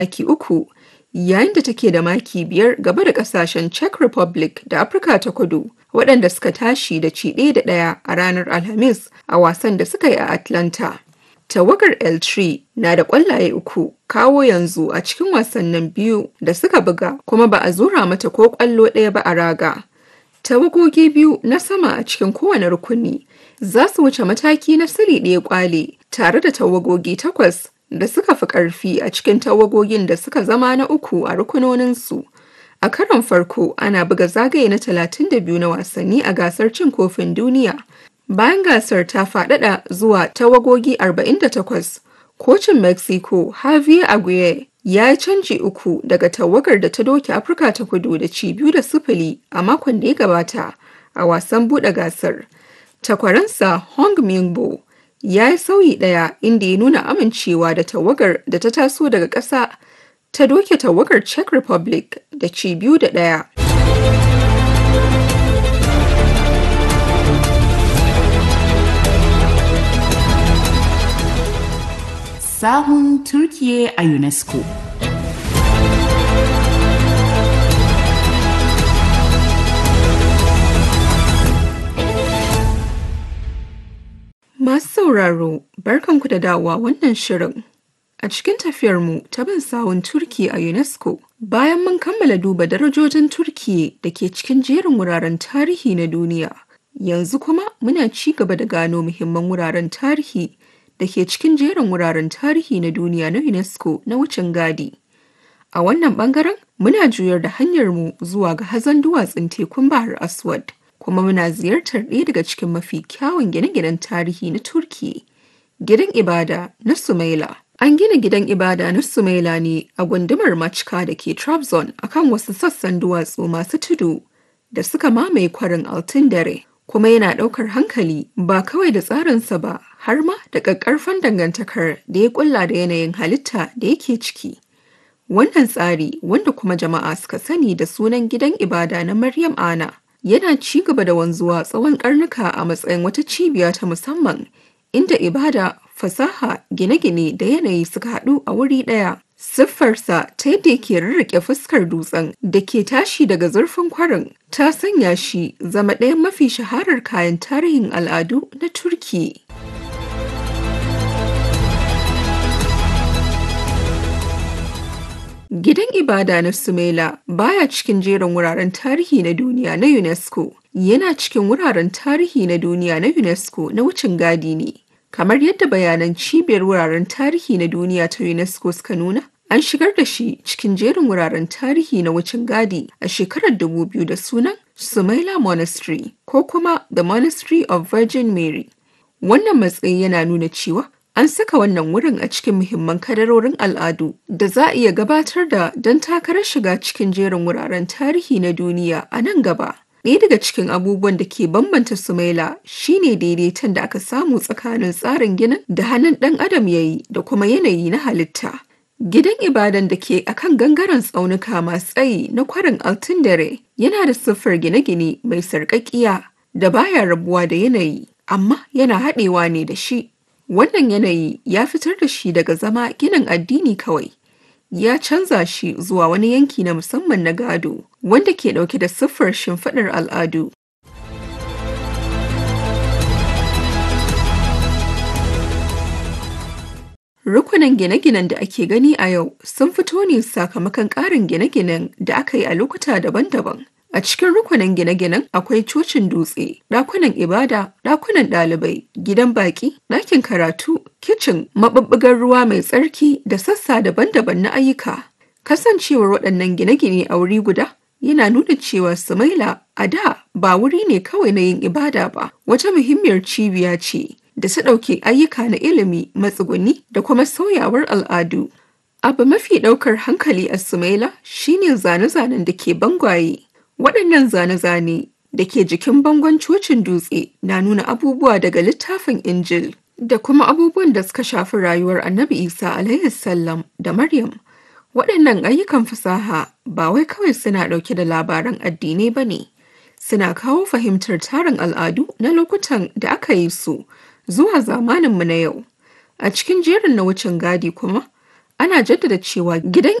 maki uku, yayin da take da maki biyar gaba da ƙasashen Czech Republic da Afirka ta Kudu, waɗanda suka tashi da ci ɗaya da ɗaya a ranar Alhamis a wasan da suka yi a Atlanta. Tawagar L3 na da ƙwallaye uku kawo yanzu a cikin wasannin biyu da suka buga kuma ba a zura mata ko ƙwallo ɗaya ba a raga. Tawagogi biyu na sama a cikin kowane rukuni za su wuce mataki na sili ɗaya ƙwale tare da tawagogi takwas da suka fi ƙarfi a cikin tawagogin da suka zama na uku a rukunoninsu. A karon farko ana buga zagaye na 32 na wasanni a gasar cin kofin duniya. Bayan gasar ta faɗaɗa zuwa tawagogi 48, kocin Mexico Javier Aguirre ya yi canji uku daga tawagar da ta doke Afirka ta kudu da ci biyu da sifili a makon da ya gabata a wasan buɗe gasar. Takwaransa Hong Mingbo ya yi sauyi ɗaya inda ya nuna amincewa da tawagar da ta taso daga ƙasa ta doke tawagar Czech Republic da ci biyu da ɗaya. sahun Turkiye a UNESCO. Masu sauraro, barkanku da dawowa wannan shirin. A cikin tafiyarmu ta bin sawun Turki a UNESCO, bayan mun kammala duba darajojin Turkiye da ke cikin jerin wuraren tarihi na duniya, yanzu kuma muna ci gaba da gano muhimman wuraren tarihi da ke cikin jerin wuraren tarihi na duniya na UNESCO na wucin gadi. A wannan bangaren muna juyar da hanyarmu zuwa ga hazon duwatsun tekun Bahar Aswad, kuma muna ziyartar ɗaya daga cikin mafi kyawun gine-ginen tarihi na Turki, gidan ibada na Sumaila. An gina gidan ibada na Sumaila ne a gundumar Machka da ke Trabzon akan wasu sassan duwatsu masu tudu da suka mamaye kwarin Altın dare. kuma yana ɗaukar hankali ba kawai da tsarinsa ba har ma da ƙaƙƙarfan dangantakar da ya ƙulla da yanayin halitta da yake ciki. Wannan tsari wanda kuma jama'a suka sani da sunan gidan ibada na Maryam Ana yana ci gaba da wanzuwa tsawon ƙarnuka a matsayin wata cibiya ta musamman inda ibada, fasaha, gine-gine da yanayi suka haɗu a wuri ɗaya. Siffarsa ta yadda yake rarrake fuskar dutsen da ke tashi daga zurfin kwarin ta sanya shi zama ɗayan mafi shaharar kayan tarihin al'adu na Turki. Gidan ibada na Sumela baya cikin jerin wuraren tarihi na duniya na UNESCO, yana cikin wuraren tarihi na duniya na UNESCO na wucin gadi ne. Kamar yadda bayanan cibiyar wuraren tarihi na duniya ta UNESCO suka nuna, An shigar da shi cikin jerin wuraren tarihi na wucin gadi a shekarar 2000 da sunan Sumaila Monastery ko kuma The Monastery of Virgin Mary. Wannan matsayi yana nuna cewa an saka wannan wurin a cikin muhimman kadarorin al'adu da za a iya gabatar da don takarar shiga cikin jerin wuraren tarihi na duniya a nan gaba. Ɗaya daga cikin abubuwan da ke bambanta Sumaila shine daidaiton da aka samu tsakanin tsarin ginin da hannun ɗan adam ya yi da kuma yanayi na halitta. Gidan ibadan da ke akan gangaren tsaunuka masu tsayi na kwarin Altindare yana da siffar gine-gine mai sarƙaƙiya da baya rabuwa da yanayi, amma yana haɗewa ne da shi. Wannan yanayi ya fitar da shi daga zama ginin addini kawai. Ya canza shi zuwa wani yanki na musamman na gado, wanda ke ɗauke da siffar shimfiɗar al'adu. Rukunin gine-ginen da ake gani a yau sun fito ne sakamakon ƙarin gine-ginen da aka yi a lokuta daban-daban. A cikin rukunin gine-ginen akwai cocin dutse, ɗakunan ibada, ɗakunan ɗalibai, gidan baƙi, ɗakin karatu, kicin, maɓuɓɓugar ruwa mai tsarki da sassa daban-daban na ayyuka. Kasancewar waɗannan gine-gine a wuri guda yana nuna cewa Sumaila a da ba wuri ne kawai na yin ibada ba, wata muhimmiyar cibiya ce da ta ɗauke ayyuka na ilimi, matsuguni da kuma sauyawar al'adu. Abu mafi ɗaukar hankali a Sumaila shine zane-zanen da ke bangwaye. Waɗannan zane-zane da ke jikin bangon cocin dutse na nuna abubuwa daga littafin Injil da kuma abubuwan da suka shafi rayuwar Annabi Isa alaihi sallam da Maryam. Waɗannan ayyukan fasaha ba wai kawai suna ɗauke da labaran addinai ba ne, suna kawo fahimtar tarin al'adu na lokutan da aka yi su zuwa zamaninmu na yau. A cikin jerin na wucin gadi kuma, ana jaddada cewa gidan